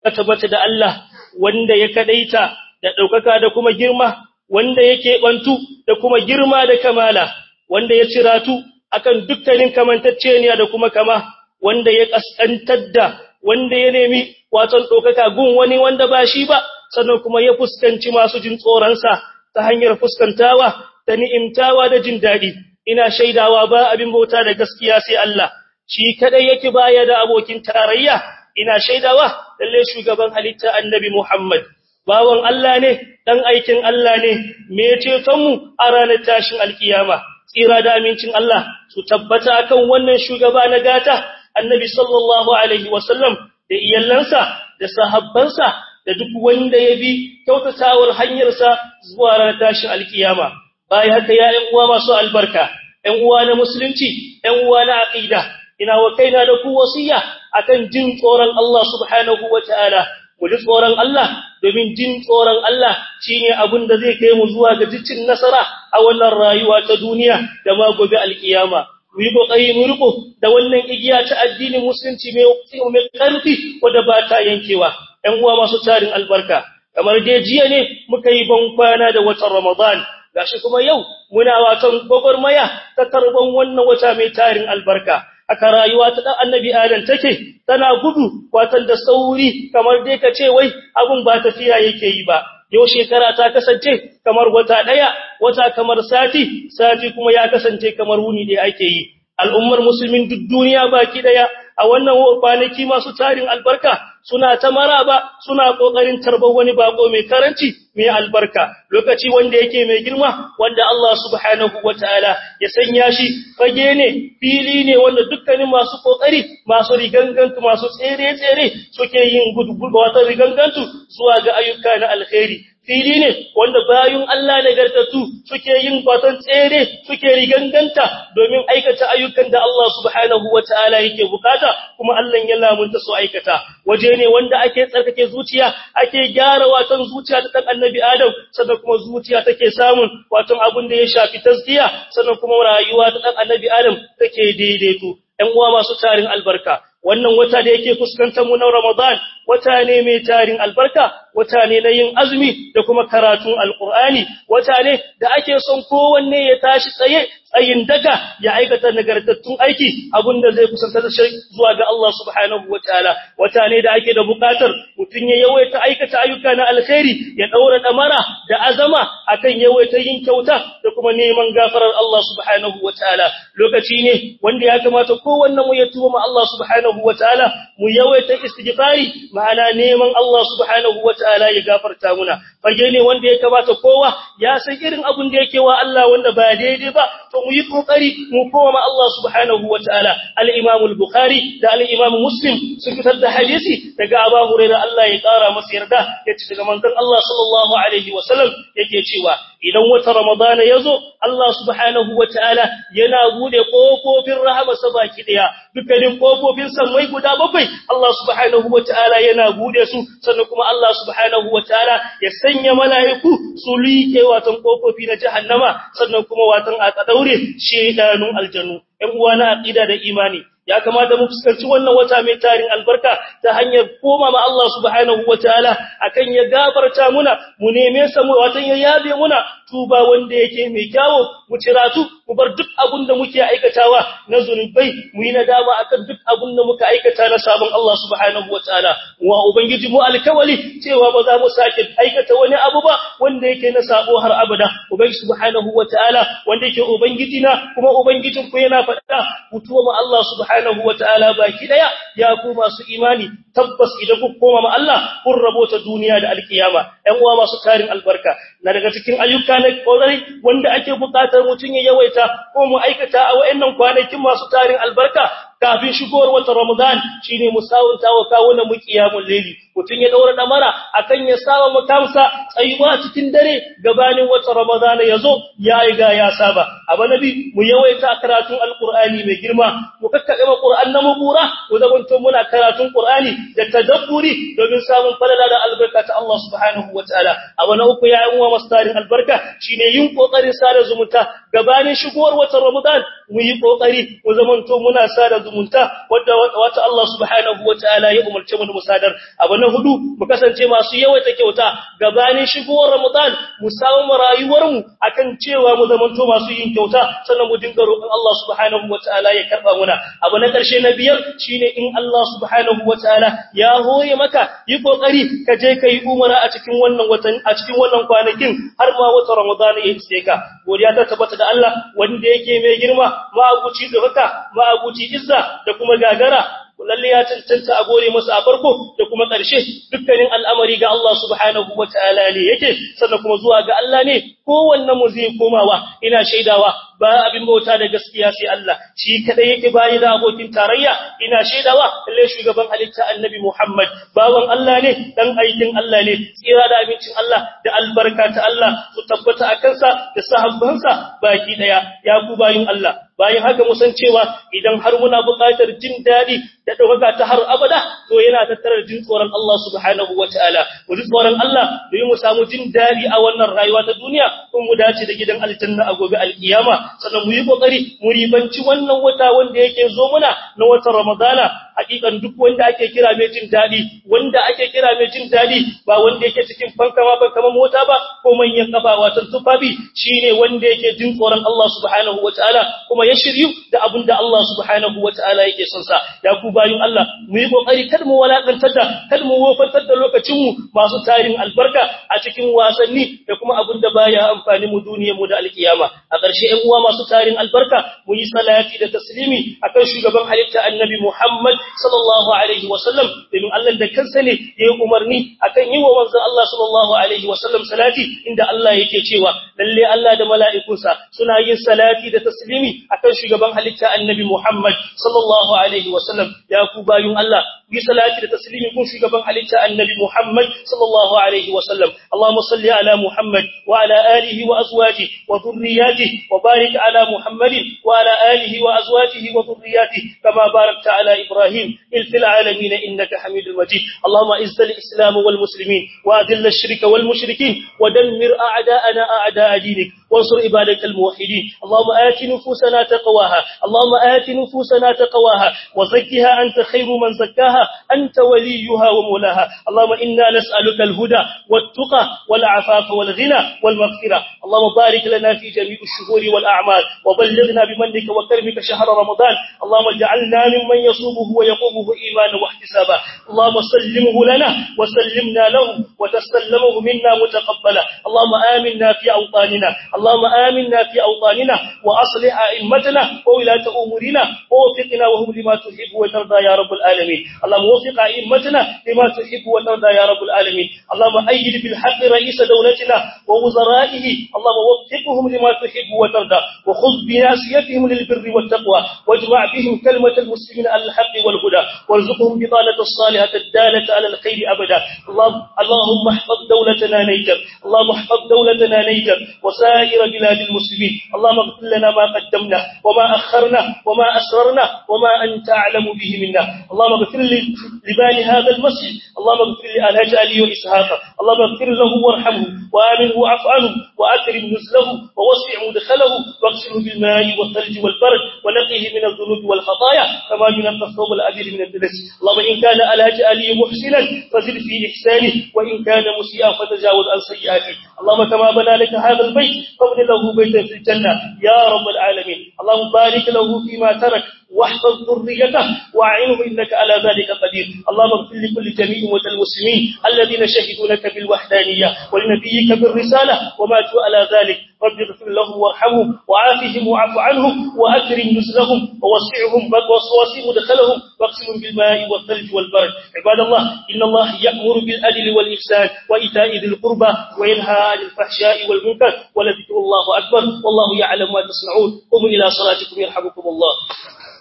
tabbata da Allah wanda ya kadaita da daukaka da kuma girma wanda yake bantu da kuma girma da kamala wanda ya ciratu akan dukkanin kamantacceniya da kuma kama wanda ya kaskantar da wanda ya nemi waton daukaka gun wani wanda ba shi ba sannan kuma ya fuskanci masu jin tsoronsa ta hanyar fuskantawa da ni'imtawa da jin daɗi ina shaidawa ba abin bauta da gaskiya sai Allah shi kadai yake baya da abokin tarayya ina shaidawa lalle shugaban halitta annabi Muhammad bawan Allah ne dan aikin Allah ne me ceton mu a ranar tashin alkiyama tsira da amincin Allah su tabbata akan wannan shugaba na gata annabi sallallahu alaihi wasallam da iyalansa da sahabbansa da duk wanda ya bi kyautatawar hanyarsa zuwa ranar tashin alkiyama bayan haka ya ƴan uwa masu albarka ƴan uwa na musulunci ƴan uwa na aqida ina wa kaina da ku wasiya akan jin tsoron Allah subhanahu wataala mu ji tsoron Allah domin jin tsoron Allah shine abin da zai kai mu zuwa ga cicin nasara a wannan rayuwa ta duniya da ma gobe alkiyama mu yi kokari mu riko da wannan igiya ta addinin musulunci mai mai karfi wanda ba ta yankewa ɗan uwa masu tarin albarka kamar dai jiya ne muka yi ban kwana da watan Ramadan gashi kuma yau muna watan gogormaya ta tarban wannan wata mai tarin albarka aka rayuwa ta dan annabi adam take tana gudu watan da sauri kamar dai ka ce wai abun ba tafiya yake yi ba yau shekara ta kasance kamar wata daya wata kamar sati sati kuma ya kasance kamar wuni da ake yi al'ummar musulmin duk duniya baki daya a wannan kwanaki masu tarin albarka suna ta maraba suna kokarin tarbar wani bako mai karanci mai albarka lokaci wanda yake mai girma wanda Allah subhanahu wataala ya sanya shi fage ne fili ne wanda dukkanin masu kokari masu rigangantu masu tsere tsere suke yin gudu wata rigangantu zuwa ga ayyuka na alkhairi fili ne wanda bayun Allah nagartatu suke yin batan tsere suke riganganta domin aikata ayyukan da Allah subhanahu wataala yake bukata kuma Allah ya lamunta su aikata waje ne wanda ake tsarkake zuciya ake gyara watan zuciya ta dan annabi Adam sannan kuma zuciya take samun watan abin da ya shafi tazkiya sannan kuma rayuwa ta dan annabi Adam take daidaito ɗan uwa masu tarin albarka wannan wata da yake fuskantar mu na Ramadan wata ne mai tarin albarka wata ne na yin azumi da kuma karatun alqur'ani wata ne da ake son kowanne ya tashi tsaye tsayin daga ya aikata nagartattun aiki abinda zai kusantar shi zuwa ga Allah subhanahu wataala wata ne da ake da bukatar mutun ya yawaita aikata ayyuka na alkhairi ya daura damara da azama akan yawaita yin kyauta da kuma neman gafarar Allah subhanahu wataala lokaci ne wanda ya kamata kowanne mu ya tuba ma Allah subhanahu wataala mu yawaita istighfari ma'ana neman Allah subhanahu wataala ya gafarta muna fage ne wanda ya kamata kowa ya san irin abun da yake wa Allah wanda ba daidai ba to mu yi kokari mu koma Allah subhanahu wataala al-Imam al-Bukhari da al-Imam Muslim sun fitar da hadisi daga Abu Hurairah Allah ya kara masa yarda yace daga manzon Allah sallallahu alaihi wasallam yake cewa idan wata Ramadan yazo Allah subhanahu wataala yana bude kofofin rahama baki daya dukkanin kofofin samai guda bakwai Allah subhanahu wataala yana bude su sannan kuma Allah subhanahu wataala ya sanya mala'iku su liƙe watan kofofi na jahannama sannan kuma watan a daure shedanun aljanu ɗan uwa na aqida da imani ya kamata mu fuskanci wannan wata mai tarin albarka ta hanyar koma ma Allah subhanahu wataala akan ya gafarta muna mu neme sa mu watan ya yabe muna tuba wanda yake mai kyawo mu ciratu mu bar duk abun da muke aikatawa na zunubai mu yi nadama akan duk abun da muka aikata na sabon Allah subhanahu wataala wa ubangiji mu alkawali cewa ba za mu sake aikata wani abu ba wanda yake na sabo har abada ubangiji subhanahu wataala wanda yake ubangiji na kuma ubangijin ku yana faɗa mutuwa ma Allah subhanahu wataala baki daya ya ku masu imani tabbas idan ku koma ma Allah kun rabota duniya da alkiyama ɗan uwa masu tarin albarka na daga cikin ayyuka na kokari wanda ake buƙatar mutun ya yawaita ko mu aikata a wayannan kwanakin masu tarin albarka kafin shigowar watan Ramadan shine musawunta wa kawunan mu qiyamul layli mutun ya daura damara akan ya saba makamsa tsayuwa cikin dare gabanin watan Ramadan yazo ya riga ya saba aba nabi mu yawaita karatun alqur'ani mai girma mu kakkabe qur'an na mubura mu zamanto muna karatun qur'ani da tadabburi domin samun falala da albarka ta Allah subhanahu wataala aba na uku ya uwa mastarin albarka shine yin kokarin sada zumunta gabanin shigowar watan Ramadan mu yi kokari mu zamanto muna sada zumunta wadda wata Allah subhanahu wataala ya umarce mu musadar abu na hudu mu kasance masu yawaita kyauta gabanin shigowar Ramadan mu samu rayuwar mu akan cewa mu zamanto masu yin kyauta sannan mu dinga roƙon Allah subhanahu wataala ya karba muna abu na karshe na biyar shine in Allah subhanahu wataala ya hore maka yi kokari ka je kai umara a cikin wannan watan a cikin wannan kwanakin har ma wata Ramadan ya iske ka godiya ta tabbata da Allah wanda yake mai girma ma'abuci da haka ma'abuci izza da kuma gagara lalle ya cancanta a gore masa a farko da kuma ƙarshe dukkanin al'amari ga Allah subhanahu wataala ne yake sannan kuma zuwa ga Allah ne kowanne mu zai komawa ina shaidawa ba abin bauta da gaskiya sai Allah shi kadai yake bayi da abokin tarayya ina shaidawa lalle shugaban halitta annabi Muhammad bawan Allah ne dan aikin Allah ne tsira da abincin Allah da albarka ta Allah su tabbata a kansa da sahabbansa baki daya ya ku bayin Allah bayan haka mu san cewa idan har muna buƙatar jin dadi da ɗaukaka ta har abada to yana tattara jin tsoron Allah subhanahu wataala mu ji tsoron Allah domin mu samu jin dadi a wannan rayuwa ta duniya kuma mu dace da gidan aljanna a gobe alkiyama sannan mu yi kokari mu ribanci wannan wata wanda yake zo muna na watan Ramadana hakikan duk wanda ake kira mai jin dadi wanda ake kira mai jin dadi ba wanda yake cikin fankama fankama mota ba ko manyan kafa watan tufafi shine wanda yake jin tsoron Allah subhanahu wataala kuma ya shiryu da abin da Allah subhanahu wataala yake son sa ya ku bayin Allah mu yi kokari kada mu walakantar da kada mu wofantar da lokacin mu masu tarin albarka a cikin wasanni da kuma abin da baya amfani mu duniyar mu da alkiyama a ƙarshe ƴan uwa masu tarin albarka mu yi salati da taslimi akan shugaban halitta annabi Muhammad sallallahu alaihi wasallam domin Allah da kansa ne ya yi umarni akan yi wa manzon Allah sallallahu alaihi wasallam salati inda Allah yake cewa lalle Allah da mala'ikunsa suna yin salati da taslimi akan shugaban halitta annabi Muhammad sallallahu alaihi wasallam ya ku bayun Allah yi salati da taslimi kun shugaban halitta annabi Muhammad sallallahu alaihi wasallam Allahumma salli ala Muhammad wa ala alihi wa azwajihi wa dhurriyyatihi wa barik ala Muhammadin wa ala alihi wa azwajihi wa dhurriyyatihi kama barakta ala Ibrahim fil alamin innaka Hamidul Majid Allahumma izz al-islam wal muslimin wa adhill ash-shirka wal mushrikin wa dammir a'da'ana a'da'a dinik وانصر عبادك الموحدين اللهم آت نفوسنا تقواها اللهم آت نفوسنا تقواها وزكها أنت خير من زكاها أنت وليها ومولاها اللهم إنا نسألك الهدى والتقى والعفاف والغنى والمغفرة اللهم بارك لنا في جميع الشهور والأعمال وبلغنا بمنك وكرمك شهر رمضان اللهم اجعلنا ممن يصومه ويقومه إيمانا واحتسابا اللهم سلمه لنا وسلمنا له وتسلمه منا متقبلا اللهم آمنا في أوطاننا اللهم آمنا في أوطاننا وأصلح أئمتنا وولاة أمورنا ووفقنا وهم لما تحب وترضى يا رب العالمين اللهم وفق أئمتنا لما تحب وترضى يا رب العالمين اللهم أيد بالحق رئيس دولتنا ووزرائه اللهم وفقهم لما تحب وترضى وخذ بناسيتهم للبر والتقوى واجمع بهم كلمة المسلمين على الحق والهدى وارزقهم بطانة الصالحة الدالة على الخير أبدا اللهم, اللهم احفظ دولتنا نيجر اللهم احفظ دولتنا نيجر وسائر بلاد المسلمين اللهم اغفر لنا ما قدمنا وما أخرنا وما أسررنا وما أنت أعلم به منا اللهم اغفر لبال هذا المسجد اللهم اغفر لألهج علي وإسحاق اللهم اغفر له وارحمه وآمنه وعف عنه وأكرم نزله ووسع مدخله واغسله بالماء والثلج والبرد ونقيه من الذنوب والخطايا كما ينقى الثوب الأبيض من الدنس اللهم إن كان ألهج علي محسنا فزد في إحسانه وإن كان مسيئا فتجاوز عن سيئاته اللهم كما بنى لك هذا البيت فابن له بيتا في الجنة يا رب العالمين اللهم بارك له فيما ترك واحفظ ذريته واعنه انك على ذلك قدير اللهم اغفر لكل جميع موتى المسلمين الذين شهدوا لك بالوحدانيه ولنبيك بالرساله وماتوا على ذلك رب اغفر لهم وارحمهم وعافهم واعف عنهم واكرم نزلهم ووسعهم ووسع مدخلهم واغسلهم بالماء والثلج والبرد عباد الله ان الله يامر بالعدل والاحسان وايتاء ذي القربى وينهى عن الفحشاء والمنكر ولذكر الله اكبر والله يعلم ما تصنعون قوموا الى صلاتكم يرحمكم الله